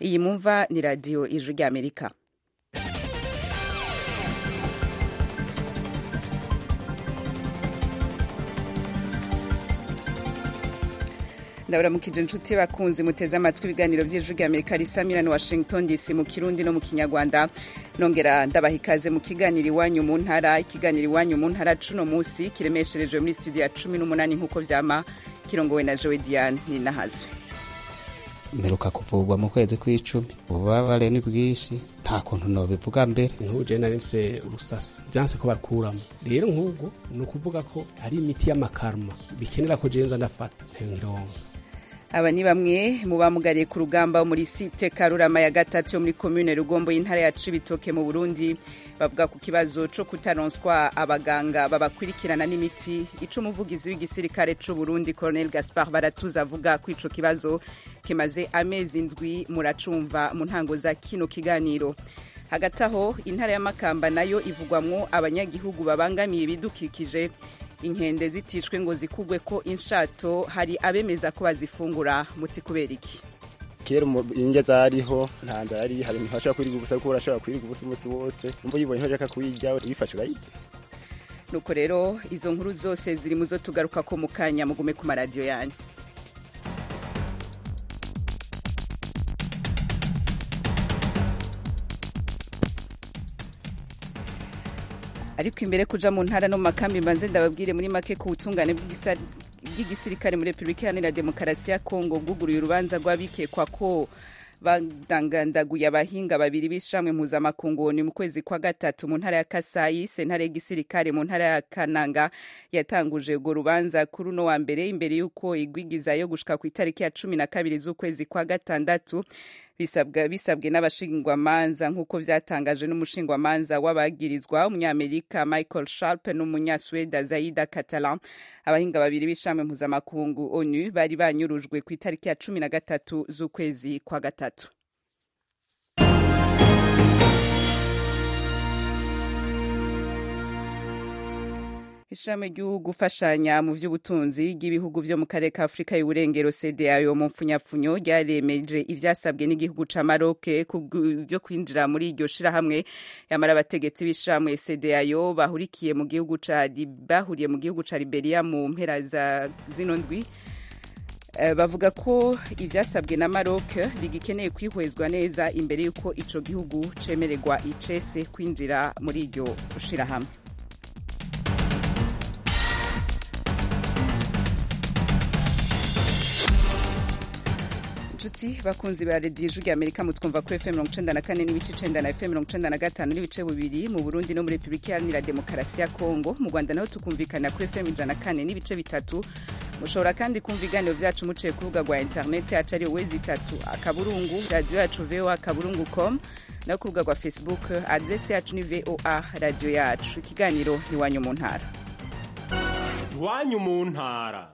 iyi mumva ni radiyo ijwi ry'amerika ndabaramukije inshuti bakunzi muteze amatwi ibiganiro by'ijwi rya amerika risamira ni washington dc mu kirundi no mu kinyarwanda nongera ndabaha ikaze mu kiganiro iwanyu mu ntara ikiganiro iwanyu mu ntara cuno munsi kiremesherejwe muri studio ya cumi n'umunani nk'uko vyama kirongowe na jowe diane ninahazwe mperuka kuvurwa mu kwezi kw'icumi ububabare ni bwinshi nta kuntu nobivuga mbere nk'ubu je nari mfise urusasi vyanse ko bakuramo rero nk'ubwo ni ukuvuga ko hari imiti y'amakarma bikenera ko jenza ndafata ntironka aba ni bamwe mu bamugariye ku rugamba muri site karurama ya gatatu yo muri komune rugombo y'intara ya cibitoke mu burundi bavuga ku kibazo co kutaronswa abaganga babakurikirana n'imiti ico umuvugizi w'igisirikare c'u burundi colonel gaspar baratuza avuga ko ico kibazo kimaze amezi indwi muracumva mu ntango za kino kiganiro hagati aho intara y'amakamba nayo ivugwamwo abanyagihugu babangamiye ibidukikije inkende zitishwe ngo zikugwe ko inshato hari abemeza ko bazifungura muti kubera iki kera indya zariho nta nzara yari hari umuntu ashobora kwiriga ubusa kuko urashobora kwiriga ubusa umunsi wose umva uyibonye ashaka kuyirya uyifashe urayirya nuko rero izo nkuru zose ziri mu zo tugaruka ko mu kanya mugume ku maradiyo yanyu ariko imbere kuja mu ntara no mu makambi mbanze ndababwire muri make ku butungane bw'igisirikare muri repubulika iharanira demokarasi ya kongo bwuguruye urubanza rw'abikekwa ko badangandaguye abahinga babiri b'ishamwe mpuzamakungu ni mu kwezi kwa gatatu mu ntara ya kasayi sentare y'igisirikare mu ntara ya kananga yatanguje urwo rubanza kuri uno wa mbere imbere y'uko igwigiza yo gushika ku itariki ya cumi na kabiri z'ukwezi kwa gatandatu bisabwa bisabwe n'abashingwamanza nk'uko vyatangajwe n'umushingwamanza w'abagirizwa umunyamerika michael sharp n'umunyasweda zaida catalan abahinga babiri b'ishami mpuzamakungu onu bari banyurujwe ku itariki ya cumi na gatatu z'ukwezi kwa gatatu ishami ryo gufashanya mu by'ubutunzi bw'ibihugu byo mu karere ka afurika y'uburengero cdao mu mfunyapfunyo ryaremeje ivyasabwe n'igihugu ca maroc byo kwinjira muri iryo shirahamwe yamara abategetsi b'ishamwe cdao bahurikiye mu gihugu ca bahuriye mu gihugu ca liberia mu mpera za zino ndwi bavuga ko ivyasabwe na maroc bigikeneye kwihwezwa neza imbere y'uko ico gihugu cemererwa icese kwinjira muri iryo shirahamwe inshuti bakunzi ba radiyo ijwi rya amerika mutwumva kuri fm mirongo icenda na kane n'ibice icenda na fm mirongo icenda na gatanu n'ibice bibiri mu burundi no muri repubulika iharanira demokarasi ya kongo mu rwanda naho tukumvikana kuri fm ijana na kane n'ibice bitatu mushobora kandi kumva ibiganiro vyacu muciye ku rubuga rwa interineti yacu ari wezi itatu akaburungu radiyo yacu voa akaburungu com no ku rubuga rwa facebook adresi yacu ni voa radiyo yacu ikiganiro iwanyu mu ntara iwanyu mu ntara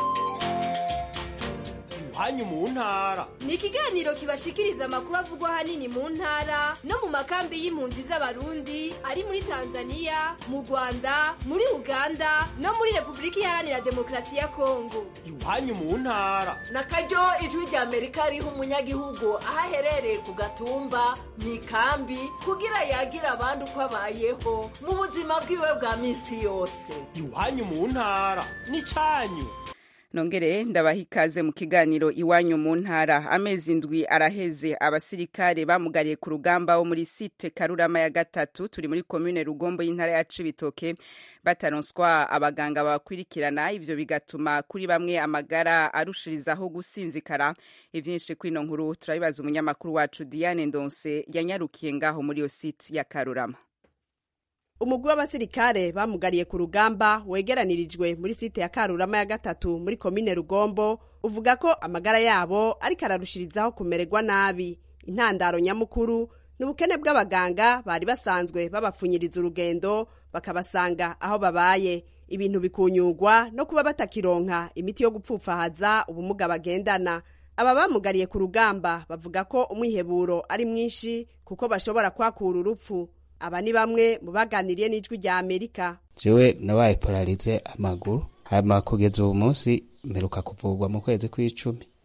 iwanyu mu ntara ni ikiganiro kibashikiriza amakuru avugwa ahanini mu ntara no mu makambi y'impunzi z'abarundi ari muri tanzania mu rwanda muri uganda no muri repubulika iharanira demokarasi ya kongo iwanyu mu ntara na karyo ijwi rya amerika riha umunyagihugu aho aherereye ku gatumba mu ikambi kugira yagira abandi uko abayeho mu buzima bwiwe bwa minsi yose iwanyu mu ntara ni cyanyu nongere ndabaha ikaze mu kiganiro iwanyu mu ntara amezi indwi araheze abasirikare bamugariye ku rugamba wo muri site karurama ya gatatu turi muri komune rugombo y'intara ya cibitoke bataronswa abaganga babakurikirana ivyo bigatuma kuri bamwe amagara arushirizaho gusinzikara ivyinshi kwino nkuru turabibaza umunyamakuru wacu diane ndonse yanyarukiye ngaho muri iyo site ya karurama umugwi w'abasirikare bamugariye ku rugamba wegeranirijwe muri site ya karurama ya gatatu muri komine rugombo uvuga ko amagara yabo ariko ararushirizaho kumererwa nabi intandaro nyamukuru ni ubukene bw'abaganga bari basanzwe babapfunyiriza urugendo bakabasanga aho babaye ibintu bikunyugwa no kuba batakironka imiti yo gupfupfahaza ubumuga bagendana aba bamugariye ku rugamba bavuga ko umwiheburo ari mwinshi kuko bashobora kwakura urupfu aba ni bamwe mu baganiriye n'ijwi rya amerika jewe nabaye polarize amaguru hama kugeza ubu munsi mperuka kuvurwa mu kwezi kw'icumi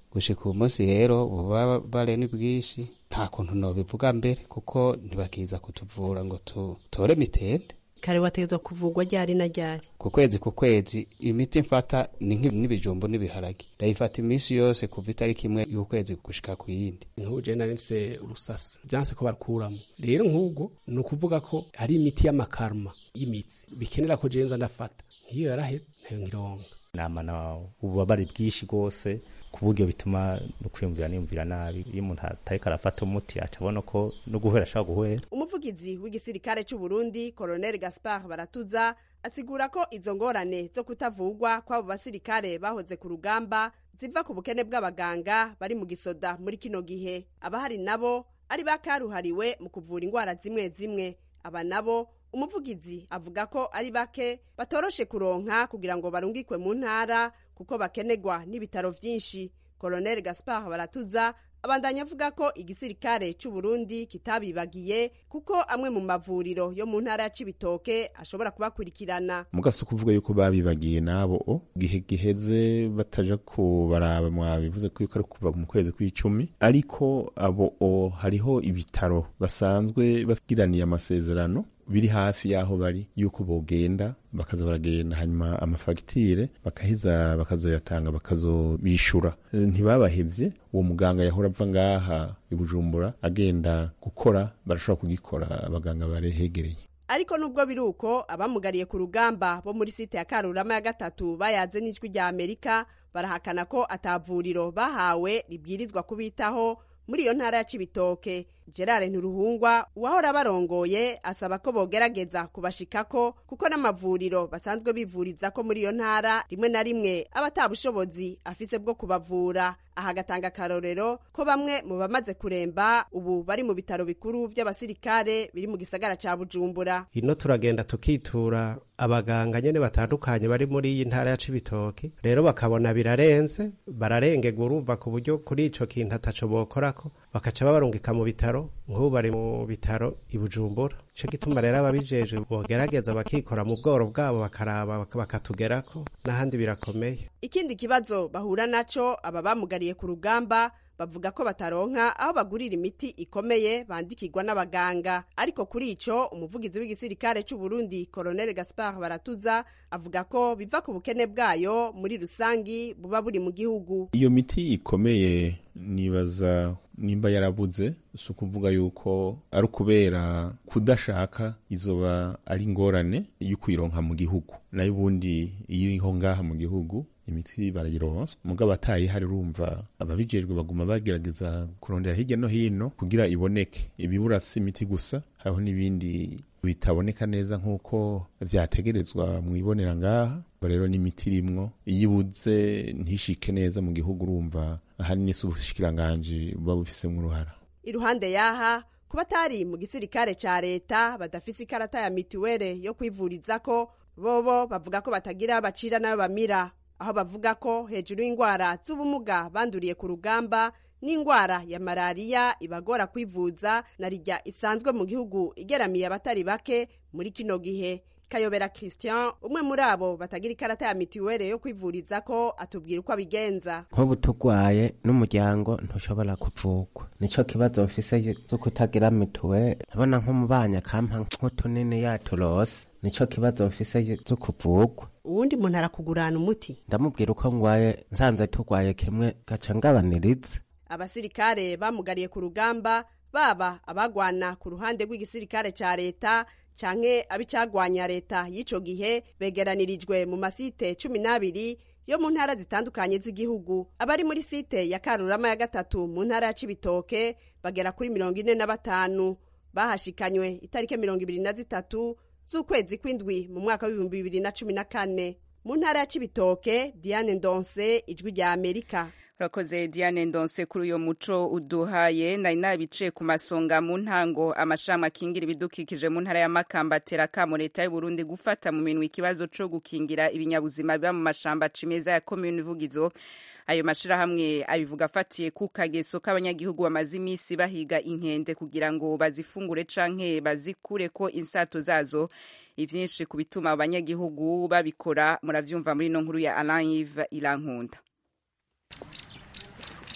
gushika uyu munsi rero ububabare ni bwinshi nta kuntu nobivuga mbere kuko ntibakiza kutuvura ngo tutore mitende kare wategetswe kuvugwa ryari na ryari ku kwezi ku kwezi imiti mfata ni n'ibijumbu n'ibiharage ndayifata iminsi yose kuva itariki imwe y'ukwezi gushika ku yindi nk'ubu je narinse urusasa vyanse ko barukuramo rero nk'ubwo ni ukuvuga ko hari imiti y'amakarma y'imitsi bikenera ko jenza ndafata nk'iyo yaraheze ntayo nkironka namana ububabare bwinshi rwose ku buryo bituma no kwiyumvira niyumvira nabi iyo umuntu atariko arafata umuti aca abona ko no guhera ashaka guhera umuvugizi w'igisirikare c'u Burundi Colonel Gaspard Baratuza asigura ko izo ngorane zo kutavugwa kw'abo basirikare bahoze ku rugamba ziva ku bukene bw'abaganga bari mu gisoda muri kino gihe abahari nabo ari bakaruhariwe mu kuvura ingwara zimwe zimwe aba nabo umuvugizi avuga ko ari bake batoroshe kuronka kugira ngo barungikwe mu ntara kuko bakenegwa n'ibitaro vyinshi Colonel Gaspard Baratuza abandanya avuga ko igisirikare c'u Burundi kitabibagiye kuko amwe mu mavuriro yo mu ntara ya Cibitoke ashobora kubakurikirana mugasi kuvuga yuko babibagiye nabo o gihe giheze bataja kubaraba mwabivuze ko yuko ari kuva mu kwezi kw'icumi ariko abo o hariho ibitaro basanzwe bagiraniye amasezerano biri hafi y'aho bari yuko bogenda bakaza baragenda hanyuma amafagitire bakaheza bakazoyatanga bakazobishura ntibabahevye uwo muganga yahora ava ngaha i bujumbura agenda gukora barashobora kugikora abaganga barehegereye ariko nubwo biri uko abamugariye ku rugamba bo muri site ya karurama ya gatatu bayaze n'ijwi rya amerika barahakana ko atavuriro bahawe ribwirizwa kubitaho muri iyo ntara ya cibitoke gerard nturuhungwa uwahora barongoye asaba ko bogerageza kubashikako kuko n'amavuriro basanzwe bivuriza ko muri iyo ntara rimwe na rimwe aba ata bushobozi afise bwo kubavura aha agatanga akarorero ko bamwe mu bamaze kuremba ubu bari mu bitaro bikuru vy'abasirikare biri mu gisagara ca bujumbura ino turagenda tukitura abaganga nyene batandukanye bari muri iyi ntara ya cibitoke rero bakabona birarenze bararengegwa urumva ku buryo kuri ico kintu ataco bokorako bakaca babarungika mu bitaro nk'ubu bari mu bitaro i bujumbura ico gituma rero ababijejwe bogerageza bakikora mu bworo bwabo bakaraba bakatugerako n'ahandi birakomeye ikindi kibazo bahura naco aba bamugariye ku rugamba bavuga ko bataronka aho bagurira imiti ikomeye bandikirwa n'abaganga ariko kuri ico umuvugizi w'igisirikare c'u Burundi Colonel Gaspard Baratuza avuga ko biva ku bukene bwayo muri rusangi buba buri mu gihugu iyo miti ikomeye nibaza nimba yarabuze si ukuvuga yuko ari ukubera kudashaka izoba ari ingorane yo kuyironka mu gihugu nayo ubundi iyo iriho ngaha mu gihugu imiti barayironsa mugabo atayihari urumva ababijejwe baguma bagerageza kurondera hirya no hino kugira iboneke ibibura si imiti gusa hariho n'ibindi bitaboneka neza nk'uko vyategerezwa mwibonera ngaha rero n'imiti irimwo iyo ibuze ntishike neza mu gihugu urumva ahanini si ubushikiranganji buba bufisemwo uruhara iruhande yaha kuba atari mu gisirikare ca leta badafise ikarata ya mituwere yo kwivurizako bobo bavuga ko batagira bacira nayo bamira aho bavuga ko hejuru y'indwara z'ubumuga banduriye ku rugamba n'indwara ya malariya ibagora kwivuza na rijya isanzwe mu gihugu igeramiye abatari bake muri kino gihe kayobera christian umwe muri abo batagira ikarata ya mituwere yo kwivuriza ko atubwira uko abigenza nk'ubu turwaye n'umuryango ntushobora kuvugwa nico kibazo mfise zo kutagira mituwere ndabona nko mu banya kampa nk'utunini yaturose nico kibazo mfise zo kuvugwa uwundi muntu arakugurana umuti ndamubwira uko ngwaye nsanze turwaye kimwe gaca ngabaniriza abasirikare bamugariye ku rugamba baba abagwana ku ruhande rw'igisirikare ca leta canke abicagwanya leta y'ico gihe begeranirijwe mu masite cumi n'abiri yo mu ntara zitandukanye z'igihugu abari muri site ya karurama ya gatatu mu ntara ya cibitoke bagera kuri mirongo ine na batanu bahashikanywe itariki mirongo ibiri na zitatu z'ukwezi kw'indwi mu mwaka w'ibihumbi bibiri na cumi na kane mu ntara ya cibitoke diane ndonse ijwi rya amerika urakoze diane ndonse kuri uyo muco uduhaye nari nabicaye ku masonga mu ntango amashami akingira ibidukikije mu ntara ya makamba atera akamo leta y'u burundi gufata mu minwe ikibazo co gukingira ibinyabuzima biba mu mashamba cimeza ya komini vugizo ayo mashirahamwe abivuga afatiye ku kageso k'abanyagihugu bamaze iminsi bahiga inkende kugira ngo bazifungure canke bazikureko insato zazo ivyinshi ku bituma abanyagihugu babikora muravyumva muri ino nkuru ya Alain Yves Irankunda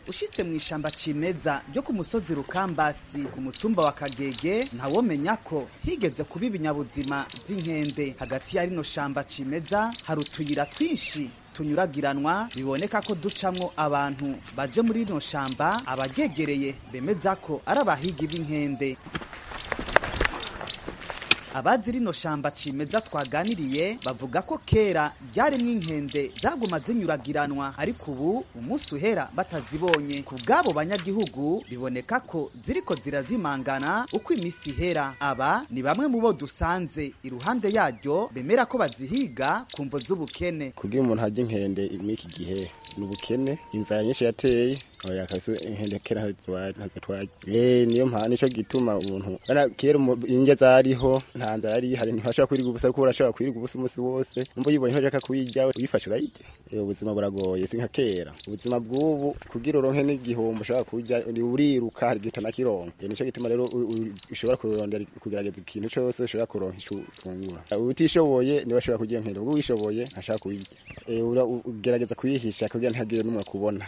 ushitse mu ishamba cimeza ryo ku musozi rukambasi ku mutumba wa kagege ntawomenya ko higeze kuba ibinyabuzima vy'inkende hagati ya rino shamba cimeza hari utuyira twinshi tunyuragiranwa biboneka ko ducamwo abantu baje muri rino shamba abagegereye bemeza ko ari abahigi b'inkende abazi rino shamba cimeza twaganiriye bavuga ko kera ryarimwo inkende zaguma zinyuragiranwa ariko ubu umunsi uhera batazibonye ku bw'abo banyagihugu biboneka ko ziriko zirazimangana uko iminsi ihera aba ni bamwe mu bo dusanze iruhande yaryo bemera ko bazihiga ku mvo z'ubukene kugira umuntu hajya inkende muri iki gihe ni ubukene inzara nyinshi yateye oya kabisa inkende kera ntazo twaje eh niyo mpamvu nico gituma umuntu bana kera inge zariho nta nzara yari hari ntashobora kwirirwa ubusa ariko urashobora kwirirwa ubusa umunsi wose umva yibonye ntoja kuyirya uyifashe urayirya ubuzima buragoye si nka kera ubuzima bw'ubu kugira uronke n'igihombo ushobora kurya uriruka hari gita na kironka nico gituma rero ushobora kurondera kugerageza ikintu cyose ushobora kuronka ico ufungura utishoboye niwe ashobora kurya inkende ubwo wishoboye ntashaka kuyirya ugerageza kuyihisha kugira ntihagire n'umwe kubona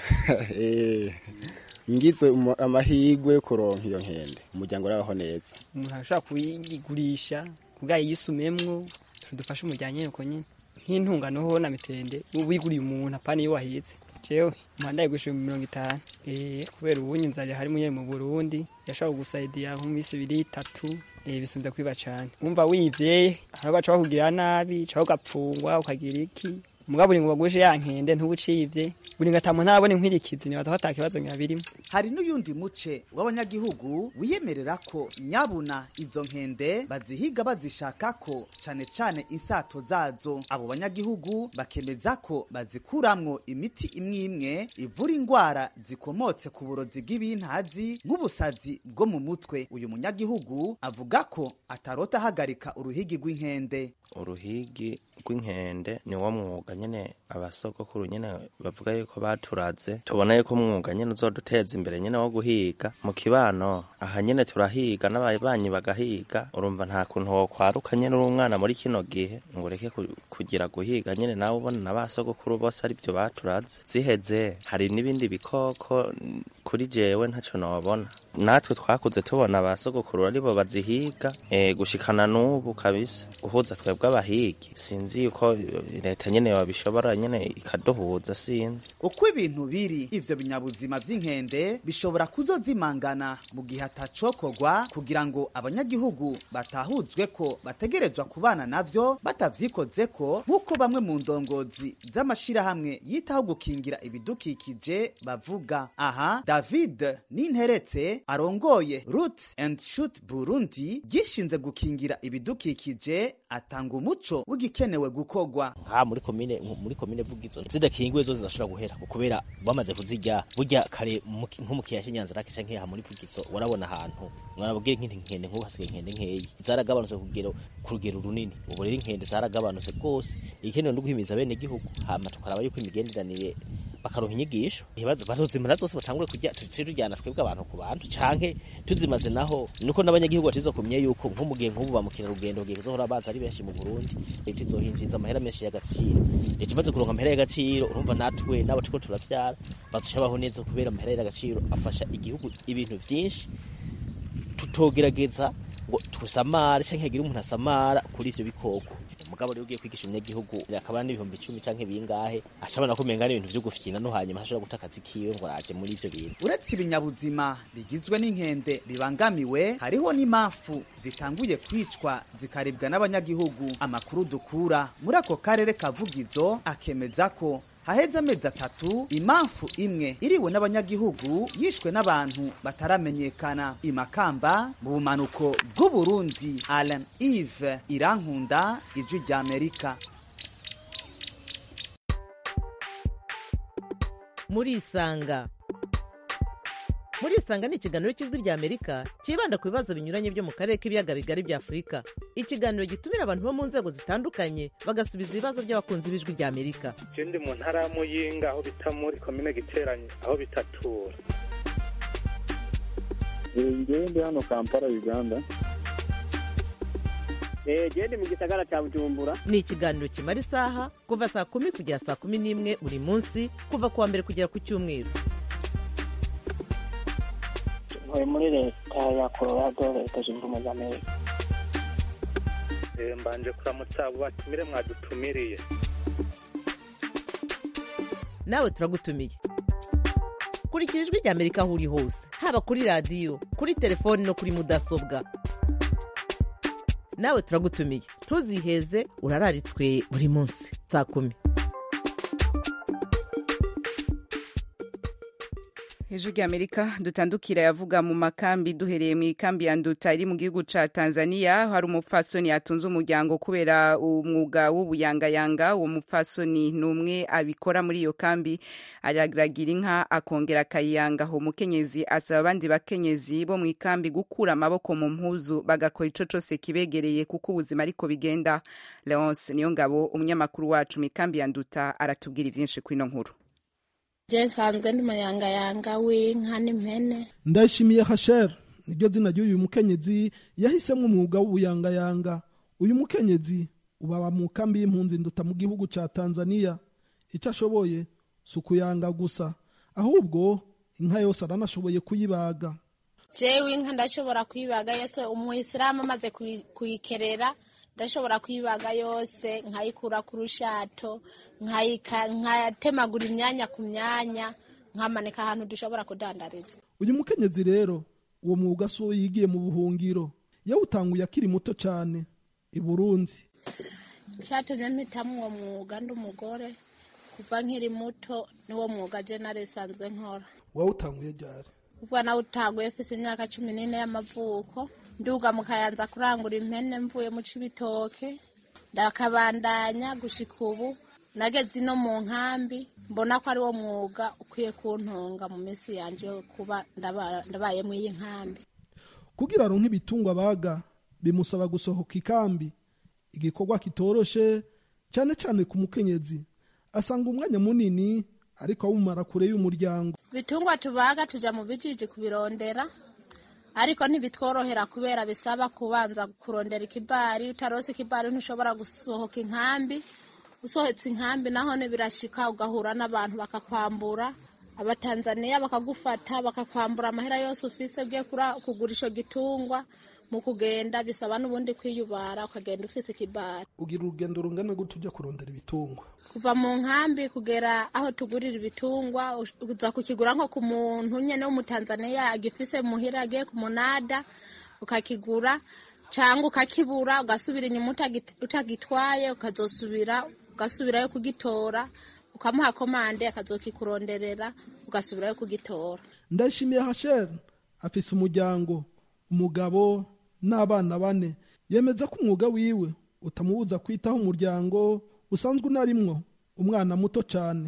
ngize amahirwe yo kuronka iyo nkende umuryango urabaho neza umuntu arashobora kuyigurisha kubwa yisumemwo tudufashe umuryango nyine uko nyine nk'intungano ho na mitende wiguriye umuntu apana iyo wahetse jewe umuhanda yigurisha mirongo itanu kubera ubunye inzara hari munye mu burundi yashobora gusaidiya nko minsi ibiri itatu bisubiza kwiba cane wumva wivye hari baca bakugirira nabi ca ugapfungwa ukagira iki mugabo uri ngo bagushe ya nkende ntubucivye buri ngatamu ntabone inkwirikizi nibaza ko atakibazo nyabirimo hari n'uyundi muce w'abanyagihugu wiyemerera ko nyabuna izo nkende bazihiga bazishaka ko cane cane insato zazo abo banyagihugu bakemeza ko bazikuramwo imiti imwe imwe ivura ingwara zikomotse ku burozi bw'ibintazi nk'ubusazi bwo mu mutwe uyu munyagihugu avuga ko atarota ahagarika uruhigi rw'inkende uruhigi rw'inkende ni wo mwuga nyene abasogokuru nyene bavuga yuko baturaze tubona yuko umwuga nyene uzoduteza imbere nyene wo guhiga mu kibano aha nyene turahiga n'ababanyi bagahiga urumva nta kuntu wokwaruka nyene uri umwana muri kino gihe ngo ureke kugira guhiga nyene nawe ubona na basogokuru bose ari byo baturaze ziheze hari n'ibindi bikoko kuri jewe ntaco nobona natwe twakuze tubona abasogokuru aribo bazihiga e, gushikana n'ubu kabisa uhuza twebwe abahigi sinzi yuko leta nyene yabishobora nyene ikaduhuza sinzi uko ibintu biri ivyo binyabuzima vy'inkende bishobora kuzozimangana mu gihe atacokorwa kugira ngo abanyagihugu batahuzwe ko bategerezwa kubana navyo batavyikozeko nk'uko bamwe mu ndongozi z'amashirahamwe yitaho gukingira ibidukikije bavuga aha david ninteretse arongoye root and shoot burundi gishinze gukingira ibidukikije atanga umuco w'igikenewe gukorwa nka muri komine muri komine vugizo zidakingiwe zo zidashobora guhera kubera bamaze kuzirya burya kare nko mu kiyaya cy'inyanza rake canke aha muri vugizo warabona ahantu mwarabwira nk'inkende nk'ubu hasigaye inkende nkeyi zaragabanutse kugero ku rugero runini ubu rero inkende zaragabanutse rwose igikenewe no guhimiza bene gihugu hama tukaraba yuko imigenderanire bakaronka inyigisho ibibazo bazozimara zose batangure kujya tuci tujyana twebwe abantu ku bantu canke tuzimaze naho nuko n'abanyagihugu batizo kumye yuko nko mu gihe nk'ubu bamukira rugendo gihe zohora baza ari benshi mu Burundi leta izohinjiza amahera menshi y'agaciro leta imaze kuronka amahera y'agaciro urumva natwe n'abo turiko turavyara bazoshabaho neza kubera amahera y'agaciro afasha igihugu ibintu vyinshi tutogerageza ngo tusamare canke hagire umuntu asamara kuri ivyo bikoko mugabo rero ugiye kwigisha umunyagihugu akaba n'ibihumbi icumi canke bingahe acabona ko umenga n'ibintu vyo gufyina no hanyuma ashobora guta akazi kiwe ngo araje muri ivyo bintu uretse ibinyabuzima bigizwe n'inkende bibangamiwe hariho n'impamvu zitanguye kwicwa zikaribwa n'abanyagihugu amakuru dukura muri ako karere kavugizo akemeza ko haheze amezi atatu impamvu imwe iriwe n'abanyagihugu yishwe n'abantu bataramenyekana imakamba mu bumanuko bw'uburundi alan eve irankunda ijwi ry'amerika murisanga murisanga ni ikiganiro cy'ijwi ry'amerika cyibanda ku bibazo binyuranye byo mu karere k'ibiyaga bigari bya afurika ikiganiro gitumira abantu bo mu nzego zitandukanye bagasubiza ibibazo by'abakunzi b'ijwi ry'amerika ndi mu ntara ya muyinga aho bita muri komine giteranye aho bitatura ngewe ndi hano kampala uganda gende mu gisagara cya bujumbura ni ikiganiro kimara isaha kuva saa kumi kugera saa kumi n'imwe buri munsi kuva ku wa mbere kugera ku cyumweru ntuye muri leta ya colorado leta zunze ubumwe za amerika Eh, mbanje kuramutsa abo batumire mwadutumiriye nawe turagutumiye kurikira ijwi rya amerika aho uri hose haba kuri radiyo kuri telefoni no kuri mudasobwa nawe turagutumiye ntuziheze urararitswe buri munsi saa kumi hejuru y'amerika dutandukira yavuga mu makambi duhereye mu ikambi ya nduta iri mu gihugu ca tanzania hari umupfasoni yatunze umuryango kubera umwuga w'ubuyangayanga uwo mupfasoni ni umwe abikora muri iyo kambi araragira inka akongera akayiyangaho umukenyezi asaba abandi bakenyezi bo mu ikambi gukura amaboko mu mpuzu bagakora ico cose kibegereye kuko ubuzima ariko bigenda leonce niyo ngabo umunyamakuru wacu mu ikambi ya nduta aratubwira ivyinshi kuri ino nkuru je nsanzwe ndi mayangayanga w'inka n'impene ndayishimiye hasher niryo zina ry'uyu mukenyezi yahisemo umwuga w'ubuyangayanga uyu mukenyezi ubaba mu kambi y'impunzi nduta mu gihugu ca tanzania icyo ashoboye si ukuyanga gusa ahubwo inka yose aranashoboye kuyibaga jewe inka ndashobora kuyibaga yose umuyisilamu amaze kuyi- kuyikerera ndashobora kuyibaga yose nkayikura ku rushato nkayika- nkatemagura imyanya ku myanya nkamanika ahantu dushobora kudandariza uyu mukenyezi rero uwo mwuga si uwo yigiye mu buhungiro yawutanguye akiri muto cyane i burundi cyatumye mpitamo uwo mwuga ndi umugore kuva nkiri muto niwo mwuga je nari sanzwe nkora wawutanguye ryari kuva nawe utanguye mfise imyaka cumi n'ine y'amavuko nduga mu kayanza kurangura impene mvuye mu cibitoke ndakabandanya gushika ubu nageze ino mu nkambi mbona ko ari wo mwuga ukwiye kuntunga mu minsi yanje yo kuba ndaba- ndabaye mu iyi nkambi kugira aronke ibitungwa baga bimusaba gusohoka ikambi igikorwa kitoroshe cyane cyane ku mukenyezi asanga umwanya munini ariko awumara kure y'umuryango bitungwa tubaga tuja mu bijiji kubirondera ariko ntibitworohera kubera bisaba kubanza kurondera ikibari utarose ikibari ntushobora gusohoka inkambi usohotse inkambi naho birashika ugahura n'abantu bakakwambura abatanzaniya bakagufata bakakwambura amahera yose ufise ugiye kura- kugura ico gitungwa mu kugenda bisaba n'ubundi kwiyubara ukagenda ufise ikibari ugira urugendo rungana gute ujya kurondera ibitungwa kuva mu nkambi kugera aho tugurira ibitungwa ush- uza kukigura nko ku muntu nyene w'umutanzaniya agifise muhira agiye ku munada ukakigura cyangwa ukakibura ugasubira inyuma utagit- utagitwaye ukazosubira ugasubirayo kugitora ukamuha komande akazokikuronderera ugasubirayo kugitora ndayishimiye hasher afise umuryango umugabo n'abana bane yemeza ko umwuga wiwe utamubuza kwitaho umuryango usanzwe unarimwo umwana muto cyane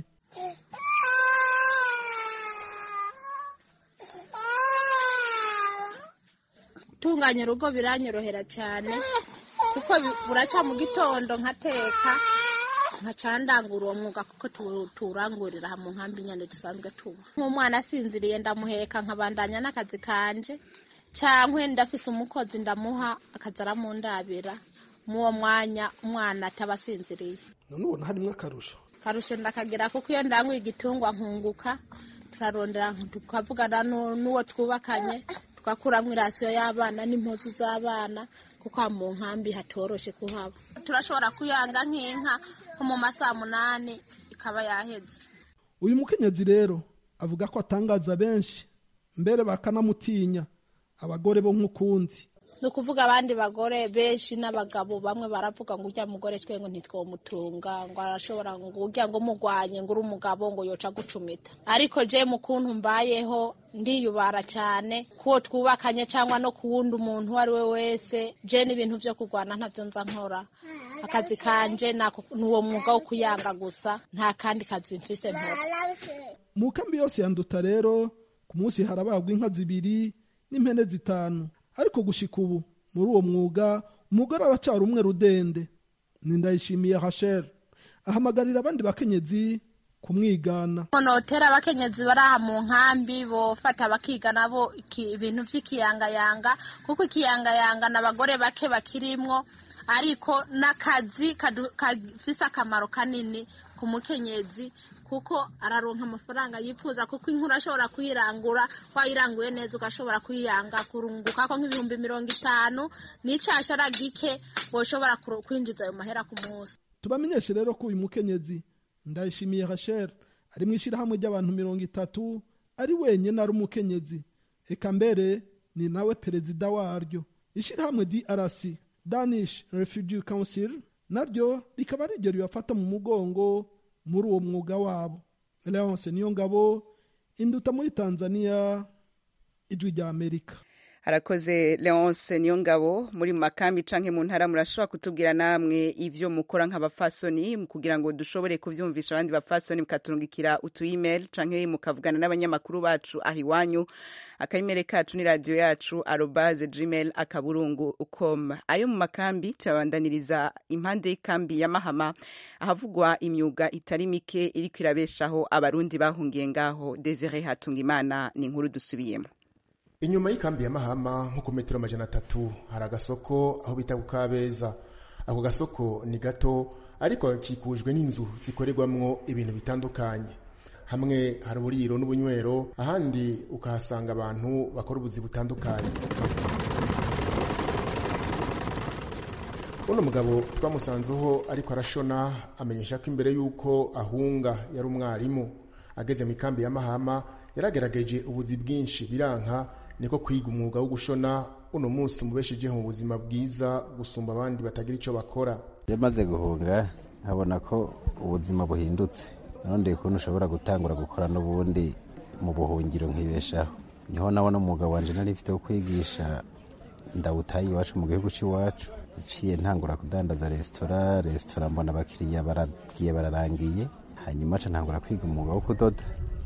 gutunganya urugo biranyorohera cyane kuko bi- buraca mu gitondo nkateka nkacandangura uwo mwuga kuko tu- tuwurangurira aha mu nkambi nyine dusanzwe tuba nk'umwana asinziriye ndamuheka nkabandanya n'akazi kanje cyangwa ndafise umukozi ndamuha akazi aramundabira muwo mwanya umwana ataba asinziriye none ubona harimo akarusho karusho ndakagira kuko iyo ndanguye igitungwa nkunguka turarondera tukavugana nu- n'uwo twubakanye tugakuramo irasiyo y'abana n'impuzu z'abana kuko aha mu nkambi hatoroshe kuhaba turashobora kuyanga nk'inka nko mu masaha munani ikaba yaheze uyu mukenyezi rero avuga ko atangaza benshi mbere bakanamutinya abagore bo nk'ukundi ni ukuvuga abandi bagore benshi n'abagabo bamwe baravuga ngo ujya mugore twe ngo ntitwomutunga ngo arashobora ngo ujya ngo umugwanye ngo uri umugabo ngo yoca gucumita ariko je mu kuntu mbayeho ndiyubara cyane kuwo twubakanye cyangwa no ku wundi umuntu uwo ari we wese je n'ibintu byo kurwana ntabyo nza nkora akazi kanje nako- ni uwo mwuga wo kuyanga gusa nta kandi kazi mfise nkora mu kambi yose ya nduta rero ku munsi harabagwa inka zibiri n'impene zitanu ariko gushika ubu muri uwo mwuga umugore aracara umwe rudende ni ndayishimiye hasher ahamagarira abandi bakenyezi kumwigana notera abakenyezi bari aha mu nkambi bofata bakiga nabo iki- ibintu by'ikiyangayanga kuko ikiyangayanga ni abagore bake bakirimwo ariko n'akazi kadu- gafise akamaro kanini ku mukenyezi kuko araronka amafaranga yifuza kuko inkuru ashobora kuyirangura wayiranguye neza ugashobora kuyiyanga kurunguka ko nk'ibihumbi mirongo itanu n'icashara gike woshobora kuro- kwinjiza ayo mahera ku munsi tubamenyeshe rero ko uyu mukenyezi ndayishimiye rachel ari mu ishyirahamwe ry'abantu mirongo itatu ari wenyine ari umukenyezi eka mbere ni nawe perezida waryo ishyirahamwe drc danish refugee council naryo rikaba ari ryo ribafata mu mugongo muri uwo mwuga wabo leonce niyo ngabo induta muri tanzania ijwi rya amerika harakoze leonce niyo ngabo muri mu makambi canke mu ntara murashobora kutubwira namwe ivyo mukora nk'abafasoni kugira ngo dushobore kuvyumvisha abandi bafasoni mukaturungikira utu email canke mukavugana n'abanyamakuru bacu aho iwanyu akaimere kacu ni radio yacu arobaze gmail akaburungu com ayo mu makambi tuyabandaniriza impande y'ikambi ya mahama ahavugwa imyuga itari mike iriko irabeshaho abarundi bahungiye ngaho desire hatungimana ni inkuru dusubiyemo inyuma y'ikambi ya mahama nko ku metero amajana atatu hari agasoko aho bita ku kabeza ako gasoko ni gato ariko gakikujwe n'inzu zikorerwamwo ibintu bitandukanye hamwe hari uburiro n'ubunywero ahandi ukahasanga abantu bakora ubuzi butandukanye uno mugabo twamusanzeho ariko arashona amenyesha ko imbere y'uko ahunga yari umwarimu ageze mu ikambi ya mahama yaragerageje ubuzi bwinshi biranka niko kwiga umwuga wo gushona uno munsi mubeshejeho mu buzima bwiza gusumba abandi batagira icyo bakora iyo maze guhunga nkabona ko ubuzima buhindutse none ukuntu ushobora gutangura gukora n'ubundi mu buhungiro nkibeshaho niho nabona umwuga wanje nari mfite wo kwigisha ndawutaye iwacu mu gihugu cy'iwacu iciye ntangura kudandaza resitora resitora mbona abakiriya baragiye bararangiye hanyuma ca ntangura kwiga umwuga wo kudoda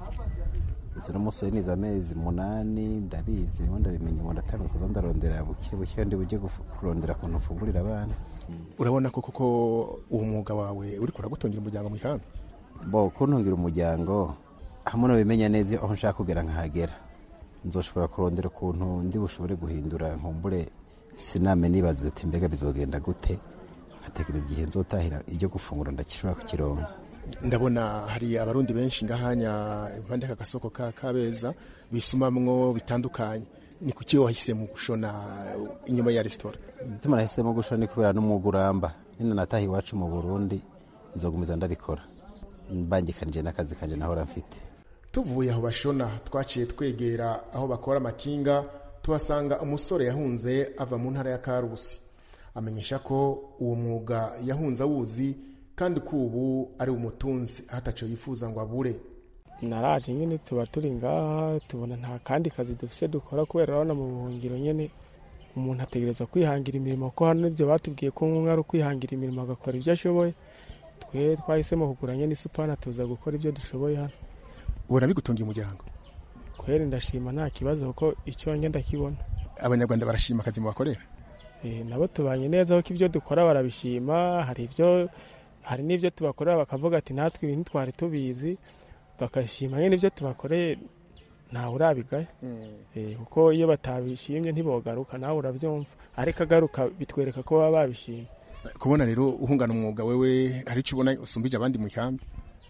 izo n'umusore niza amezi munani ndabizi ubundi ndabimenya ubu ndatanga kuza ndarondera buke buke ndi bujye gufu- kurondera ukuntu mfungurira abana urabona ko koko uwo mwuga wawe uri kuragutungira umuryango mu ikambi bo kuntungira umuryango hamwe nabimenya neza aho nshaka kugera nkahagera nzoshobora kurondera ukuntu ndi bushobore guhindura nkumbure siname nibaza ati mbega bizogenda gute nkatekereza igihe nzotahira iryo gufungura ndakishobora kukironka ndabona hari abarundi benshi ngahanya impande y'aka gasoko ka kabeza bisumamwo bitandukanye ni kuki wahisemo gushona inyuma ya resitora ituma nahisemo gushora ni kubera n'umwuga uramba nyine nataha iwacu mu burundi nzogumiza ndabikora mbangikanije n'akazi kanje nahora mfite tuvuye aho bashona twaciye twegera aho bakora amakinga tuhasanga umusore yahunze ava mu ntara ya karusi amenyesha ko uwo mwuga yahunze awuzi kandi ko ubu ari umutunzi hataco yifuza ngo abure naraje nyine tuba turi ngaha tubona nta kandi kazi dufise dukora kubera urabona mu buhungiro nyine umuntu ategereza kwihangira imirimo ko hano ibyo batubwiye ko umwe ari ukwihangira imirimo agakora ibyo ashoboye twe twahisemo kugura nyine isupana tuza gukora ibyo dushoboye hano ubona bigutungiye umuryango kweri ndashima nta kibazo kuko icyo njye ndakibona abanyarwanda barashima akazi mubakorera Eh, nabo tubanye neza kuko ibyo dukora barabishima hari ibyo hari n'ibyo tubakorera bakavuga ati natwe ibintu twari tubizi bakashima nyine ibyo tubakoreye ntawe urabigaye Eh, kuko iyo batabishimye ntibogaruka nawe urabyumva ariko agaruka bitwereka ko baba babishimye kubona rero uhungana umwuga wewe hari icyo ubona usumbije abandi mu ikambi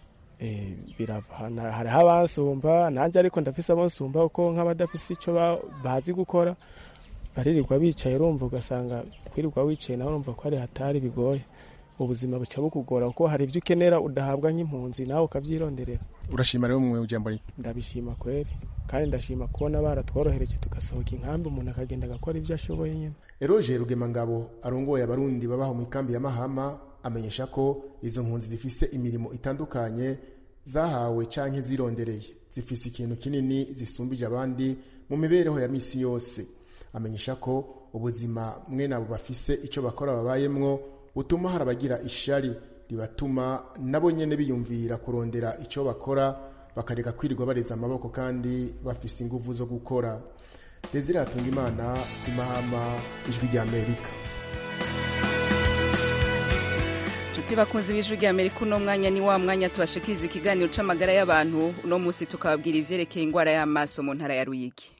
Eh, birava Na- hariho abasumba nanjye ariko ndafise abo nsumba kuko nk'abadafise icyo ba- bazi gukora baririrwa bicaye urumva ugasanga kwirirwa wicaye nawe urumva ko ari hatari bigoye ubuzima buca bukugora kuko hari ibyo ukenera udahabwa nk'impunzi nawe ukabyironderera urashima rero mu jambo rike ndabishima kweri kandi ndashima kubona baratworohereje tugasohoka inkambi umuntu akagenda agakora ibyo ashoboye nyine eroge rugemangabo arongoye abarundi babaho mu ikambi ya mahama amenyesha ko izo mpunzi zifise imirimo itandukanye zahawe canke zirondereye zifise ikintu kinini zisumbije abandi mu mibereho ya misi yose amenyesha ko ubuzima mwene abo bafise ico bakora babayemwo butuma hari abagira ishari ribatuma nabo nyene biyumvira kurondera ico bakora bakareka kwirirwa bareza amaboko kandi bafise inguvu zo gukora desire hatunga imana imahama ijwi rya amerika nshuti bakunze b'ijwi rya amerika uno mwanya ni wa mwanya tubashikiriza ikiganiro c'amagara y'abantu uno munsi tukababwira ivyerekeye ingwara y'amaso mu ntara ya ruyigi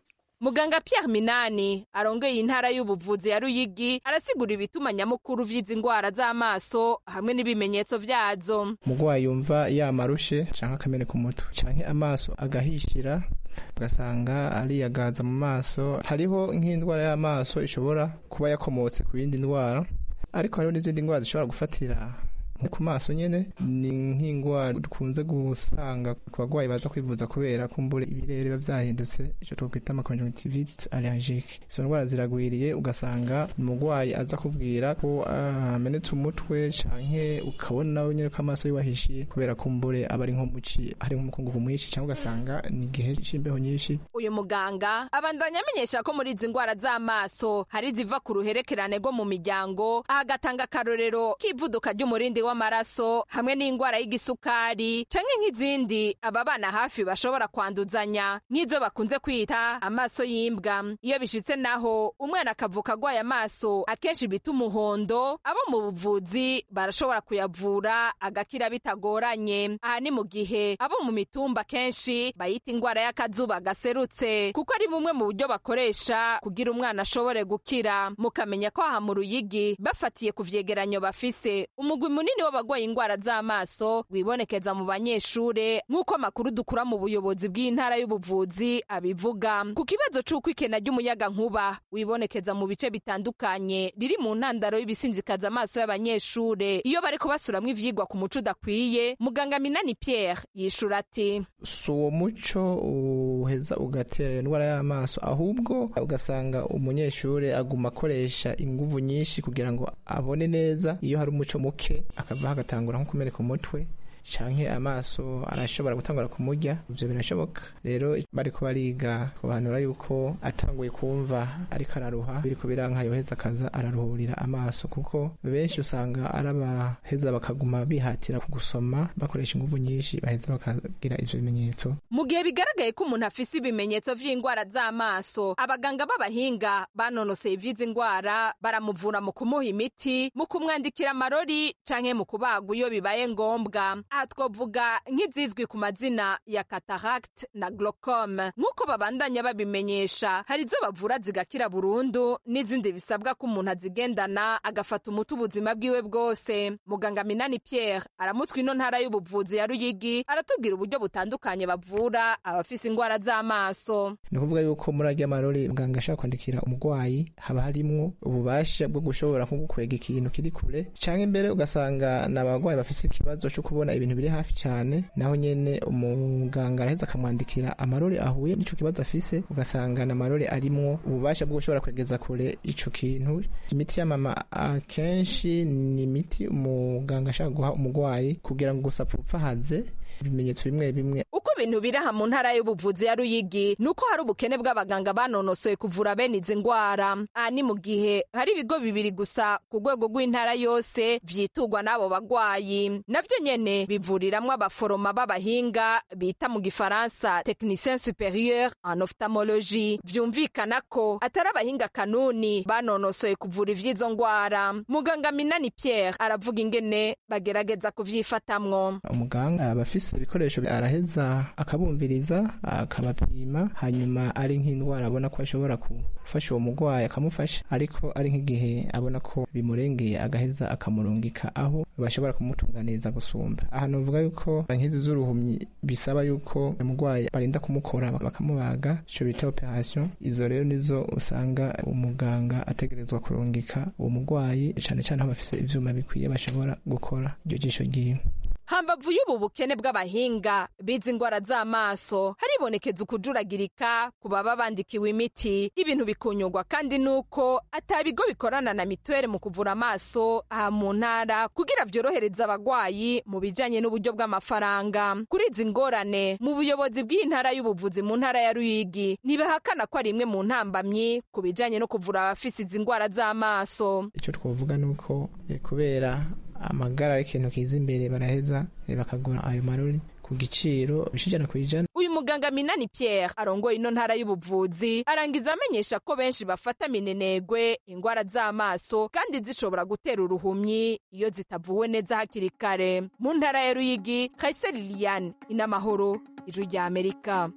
muganga pierre minani arongeye intara y'ubuvuzi ya ruyigi arasigura ibituma nyamukuru vy'izi ndwara z'amaso hamwe n'ibimenyetso vyazo umurwayi yumva yamarushe canke akameneka umutwe canke amaso agahishira ugasanga ariyagaza mu maso hariho nk'indwara y'amaso ishobora kuba yakomotse ku yindi ndwara ariko hariho n'izindi ndwara zishobora gufatira ku maso nyene ni nk'indwara dukunze gusanga ku bagwayi baza kwivuza kubera kumbure ibirere biba vyahindutse ico twokwita amaconjunctivite allergique izo ndwara ziragwiriye ugasanga umugwayi aza kubwira ko amenetse umutwe canke ukabona nawe nyene ko amaso yiwe ahishiye kubera kumbure aba ari nko muci hari nk'umukungugu mwinshi cyangwa ugasanga ni igihe c'imbeho nyinshi uyu muganga abandanya amenyesha ko muri izi ndwara z'amaso hari ziva ku ruherekerane rwo mu miryango aha agatanga akarorero k'ivuduka ry'umurindi w'amaraso hamwe n'indwara y'igisukari canke nk'izindi aba bana hafi bashobora kwanduzanya nk'izo bakunze kwita amaso y'imbwa iyo bishitse naho umwana akavuka agwaye amaso akenshi bita umuhondo abo mu buvuzi barashobora kuyavura agakira bitagoranye aha ni mu gihe abo mu mitumba kenshi bayita indwara y'akazuba gaserutse kuko ari bumwe mu buryo bakoresha kugira umwana ashobore gukira mukamenya ko aha mu ruyigi bafatiye ku vyegeranyo bafise umugwi munini w'abagwaye indwara z'amaso wibonekeza mu banyeshure nk'uko amakuru dukura mu buyobozi bw'intara y'ubuvuzi abivuga ku kibazo c'uko ikena ry'umuyaga nkuba wibonekeza mu bice bitandukanye riri mu ntandaro y'ibisinzikaza amaso y'abanyeshure iyo bariko basuramwo ivyigwa ku muco udakwiye muganga minani pierre yishura ati si uwo muco uheza ugatera indwara y'amaso ahubwo ugasanga umunyeshure aguma akoresha inguvu nyinshi kugira ngo abone neza iyo hari umuco muke akavaho agatangura nko kumeneka umutwe canke amaso arashobora gutangura kumurya ivyo birashoboka rero bariko bariga kubanura yuko atanguye kumva ariko araruha biriko biranka yoheza akaza araruhurira amaso kuko benshi usanga arabaheza bakaguma bihatira kugusoma bakoresha inguvu nyinshi baheza bakagira ivyo bimenyetso mu gihe bigaragaye ko umuntu afise ibimenyetso vy'indwara z'amaso abaganga b'abahinga banonoseye ivy'izi ndwara baramuvura mu kumuha imiti mu kumwandikira amarori canke mu kubagwa iyo bibaye ngombwa aha twavuga nk'izizwi ku mazina ya cataract na glaucome nk'uko babandanya babimenyesha hari izo bavura zigakira burundu n'izindi bisabwa ko umuntu azigendana agafata umuti ubuzima bwiwe bwose muganga minani pierre aramutswa ino ntara y'ubuvuzi ya ruyigi aratubwira uburyo butandukanye bavura abafise indwara z'amaso ni ukuvuga yuko muri arya marori muganga ashobora kwandikira umurwayi haba harimwo ububasha bwo gushobora nko gukwega ikintu kiri kure canke imbere ugasanga ni abarwayi bafise ikibazo co kubona ibintu biri hafi cyane naho nyene umuganga araheza akamwandikira amarori ahuye n'ico kibazo afise ugasanga na marori arimwo ububasha bwo gushobora kwegeza kure ico kintu imiti y'amama akenshi ni imiti umuganga ashaka guha umurwayi kugira ngo gusa apfupfahaze ibimenyetso bimwe bimwe uko ibintu biri aha mu ntara y'ubuvuzi ya ruyigi ni uko hari ubukene bw'abaganga banonosoye kuvura bene izi ndwara aha ni mu gihe hari ibigo bibiri gusa ku rwego rw'intara yose vyiturwa n'abo bagwayi navyo nyene bivuriramwo abaforoma b'abahinga bita mu gifaransa technicien superieur en ophthalmologie vyumvikana ko atari abahinga kanuni banonosoye kuvura ivy'izo ndwara muganga minani pierre aravuga ingene bagerageza kuvyifatamwo umuganga aba afise ibikoresho araheza akabumviriza akabapima hanyuma ari nk'indwara abona ko ashobora gufasha uwo murwayi akamufasha ariko ari nk'igihe abona ko bimurengeye agaheza akamurungika aho bashobora kumutunganiriza gusumba aha novuga yuko nk'izi z'uruhumyi bisaba yuko umurwayi barinda kumukora bakamubaga ico bita operation izo rero nizo usanga umuganga ategerezwa kurungika uwo murwayi cane cane aho bafise ivyuma bikwiye bashobora gukora iryo jisho ryiwe hambavu y'ubu bukene bw'abahinga biza indwara z'amaso haribonekeza ukujuragirika ku baba bandikiwe imiti ibintu bikunyurwa kandi nuko ata bigo bikorana na mituweli mu kuvura amaso aha mu ntara kugira vyorohereza abagwayi mu bijanye n'uburyo bw'amafaranga kuri izi ngorane mu buyobozi bw'iyi ntara y'ubuvuzi mu ntara ya ruyigi ntibahakana ko ari imwe mu ntambamyi ku bijanye no kuvura abafise izi ndwara z'amaso ico twovuga nuko eh, kubera amagara y'ikintu kiza imbere baraheza eh, bakagura ayo marori ku giciro bishijana ku ijana uyu muganga minani pierre arongoye ino ntara y'ubuvuzi arangiza amenyesha ko benshi bafata minenegwe ingwara z'amaso kandi zishobora gutera uruhumyi iyo zitavuwe neza hakiri kare mu ntara ya ruyigi kayiseri liliane inamahoro ijwi rya amerika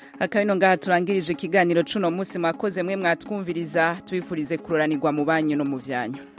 akabino ngaha turangirije ikiganiro cuno munsi mwakoze mwe mwatwumviriza tubifurize kuroranirwa mu banyu no mu vyanyu